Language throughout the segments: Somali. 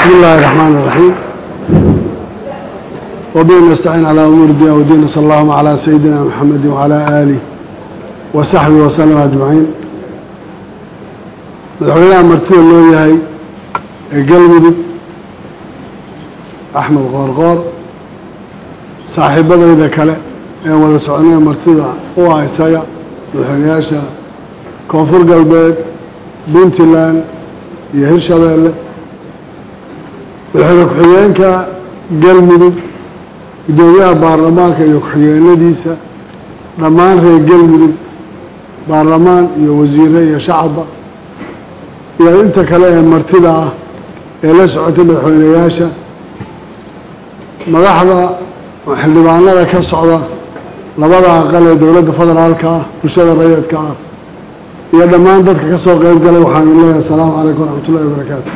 بسم الله الرحمن الرحيم وبه نستعين على أمور الدين والدين صلى الله على سيدنا محمد وعلى آله وصحبه وسلم أجمعين madaxweynaha martida loo yahay ee galmudug axmed qoorqoor saaxiibadayda kale ee wada soconee martida u ah isaga madaxweynayaasha koonfur galbeed puntland iyo hirshabeelle madaxweyne ku-xigeenka galmudug guddoomiyaha baarlamaanka iyo ku-xigeenadiisa dhammaan reer galmudug baarlamaan iyo wasiire iyo shacabba iyo inta kale ee martida ah ee la socotay madaxweyneyaasha madaxda xildhibaanada ka socda labada aqal ee dowladda federaalka ah bulshada rayidka ah iyo dhammaan dadka ka soo qeyb galay waxaan idin leeyahay asalaamu calaykum waraxmat ullahi wabarakaatu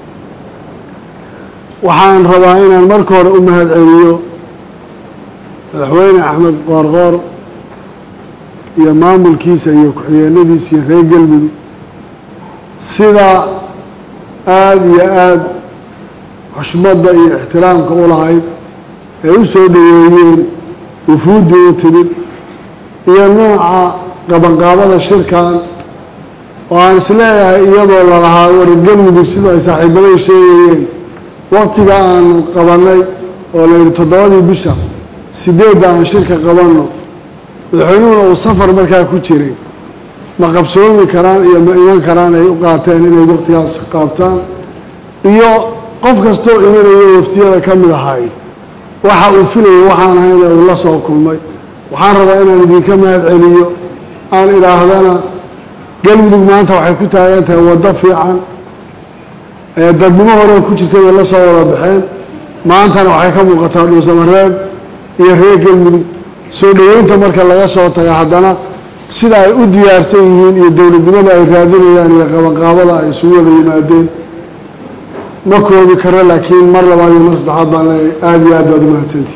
waxaan rabaa inaan marka hore u mahad celiyo madaxweyne axmed qoorqoor iyo maamulkiisa iyo ku-xigeenadiisa iyo reer galmudug sida aada iyo aada xushmadda iyo ixtiraamka u lahayd ee u soo dhaweeyeen wufuuddii u timid iyo nooca qabanqaabada shirkan oo aan isleeyahay iyadoo lalahaa war galmudug sida ay saaxiibaday sheegayeen waktiga aanu qabannay oo la yidhi toddobadii bisha sideedda aan shirka qabanno madaxweynuhuna uu safar markaa ku jiray ma qabsoomi karaan iyo ma iman karaan ay u qaateen inay waktigaas qaabtaan iyo qof kastoo imanayo waftiyada ka mid ahay waxa uu filayay waxaan ahayn ee uu la soo kulmay waxaan rabaa inaan idinka mahad celiyo aan idhaahdana galmudug maanta waxay ku taagan tahay waddo fiican ee dadnimo hore ku jirtay bay la soo wada baxeen maantana waxay ka muuqataa dhuusamareeb iyo reer galmudug soo dhoweynta marka laga soo taga haddana sida ay u diyaarsan yihiin iyo dowladnimada ay raadinayaan iyo qabanqaabada ay isugu wada yimaadeen ma koobi karo laakiin mar labaad iyo mar saddexaad baan leeyahay aada iyo aad baad u mahadsantihi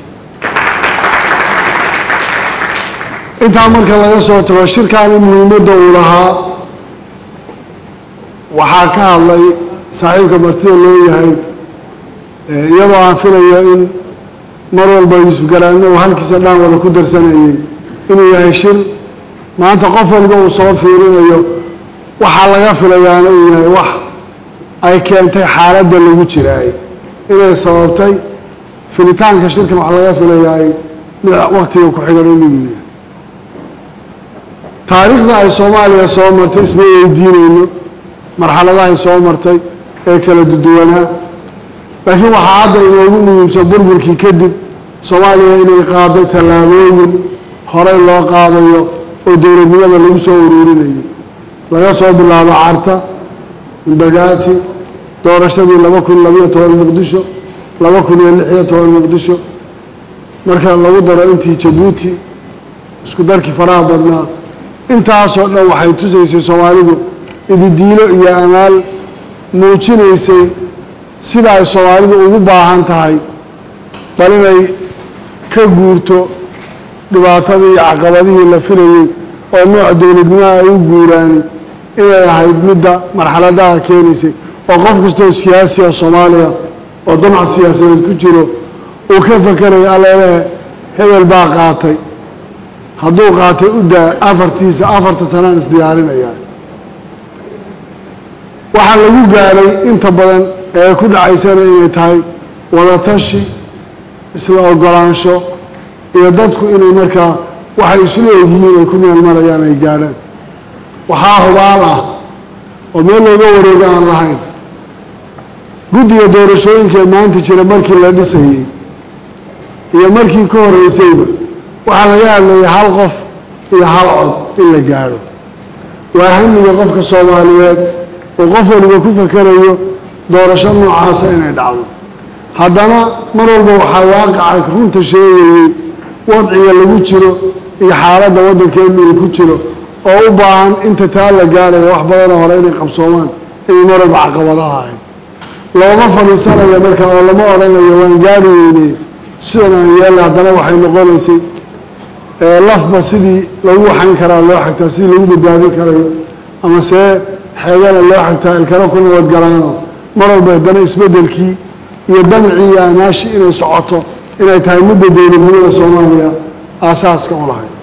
intaa marka laga soo tago shirkaani muhiimadda uu lahaa waxaa ka hadlay saaxiibka martida loo yahay iyadoo aan filayo in mar walba yuusuf garaadne uu halkiisa dhaan wada ku darsanayay inuu yahay shir maanta qof walba uu soo fiirinayo waxaa laga filayaana uu yahay wax ay keentay xaaladda lagu jiraay inay sababtay filitaanka shirkan waxaa laga filayaay mid waktiga ku xigan inuu yahay taariikhda ay soomaaliya soo martay isma weydiinayno marxaladahay soo martay ee kala duduwanaa laakiin waxaa hadda inoogu muhiimsan burburkii kadib soomaaliya inay qaaday tallaabooyin horey loo qaadayo oo dowladnimada lagu soo uruurinayo laga soo bilaabo carta indagaasi doorashadii laba kun labayo toban muqdisho laba kun iyo lix iyo toban muqdisho marka lagu daro intii jabuuti isku darkii faraha badnaa intaasoo dhan waxay tusaysay soomaalidu ididiilo iyo amaal muujinaysay sida ay soomaalidu ugu baahan tahay bal inay ka guurto dhibaatadii iyo caqabadihii la filayey oo nooc dowladnimaha ay u guuraani inay ahayd midda marxaladaha keenaysay oo qof kastoo siyaasi oo soomaaliya oo damac siyaasadeed ku jiro uu ka fakerayo alleelehe hebel baa qaatay hadduu qaatay u daa afartiisa afarta sanaan isdiyaarinayaa waxaa lagu gaaray inta badan ee ku dhacaysana inay tahay wadatashi isla ogolaansho iyo dadku inay markaa waxay isla ogyihiin ay ku meel marayaan ay gaadhaan waxaa hubaal ah oo meel looga wareego aan lahayn guddiga doorashooyinkaee maanta jira markii la dhisayey iyo markii ka horreysayba waxaa laga hadlayay hal qof iyo hal cod in la gaadho waa hamiga qofka soomaaliyeed oo qof waliba ku fakerayo doorasho noocaasa inay dhacdo haddana mar walba waxaa waaqaca runta sheegayey wadciga lagu jiro iyo xaaladda waddankeenu uu ku jiro oo u baahan inta taa la gaarayo wax badanoo hore inay qabsoomaan inay mar walba caqabadaha ahayd looma fadhiisanayo marka oo lama odhanayo waan gaari weyney sidan aan yeelna haddana waxay noqonaysay lafba sidii lagu waxayn karaa loo xagtaa sidii lagu badbaadin karayo ama see xeegana loo xagtaa ilkana ku nabadgalaano mar walba haddana isbeddelkii iyo damcii iyo amaashi inay socoto inay tahay midda dowladnimada soomaaliya aasaaska u lahayd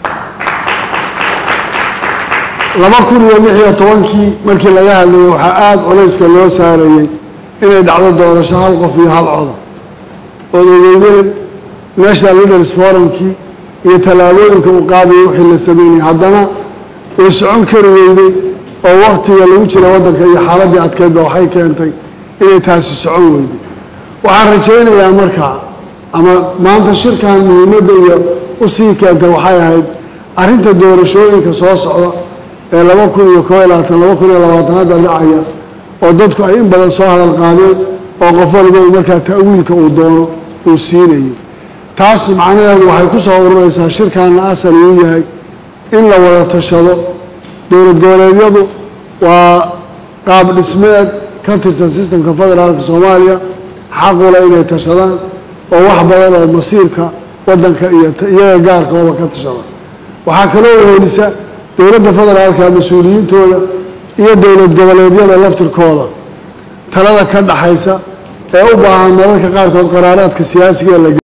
laba kun iyo lix iyo tobankii markii laga hadlayay waxaa aada culayska loo saarayey inay dhacdo doorasho hal qof iyo hal coda ood ogeydeen national leaders forumkii iyo tallaabooyinka uu qaadayay wixii la sameynayay haddana way socon kari weyday oo waktiga lagu jira waddanka iyo xaaladdii adkeydba waxay keentay inay taasi socon weyday waxaan rajaynayaa markaa ama maanta shirkan muhiimadda iyo usii keentay waxay ahayd arrinta doorashooyinka soo socda ee laba kun iyo koo iyo labaatan laba kun iyo labaatan hadda dhacaya oo dadku ay in badan soo hadal qaadeen oo qof walba uu markaa ta'wiilka uu doono uu siinayo taas macnaheedu waxay ku soo ururaysaa shirkaana asal uu yahay in la wada tashado dowlad goboleedyadu waa qaab dhismeed ka tirsan sistemka federaalka soomaaliya xaqula inay tashadaan oo wax badan oo masiirka waddanka iyo iyaga gaarkooba ka tashada waxaa kaloo wehelisa dowladda federaalka mas-uuliyiintooda iyo dowlad goboleedyada laftirkooda talada ka dhaxaysa ee u baahan mararka qaarkood qaraaraadka siyaasiga la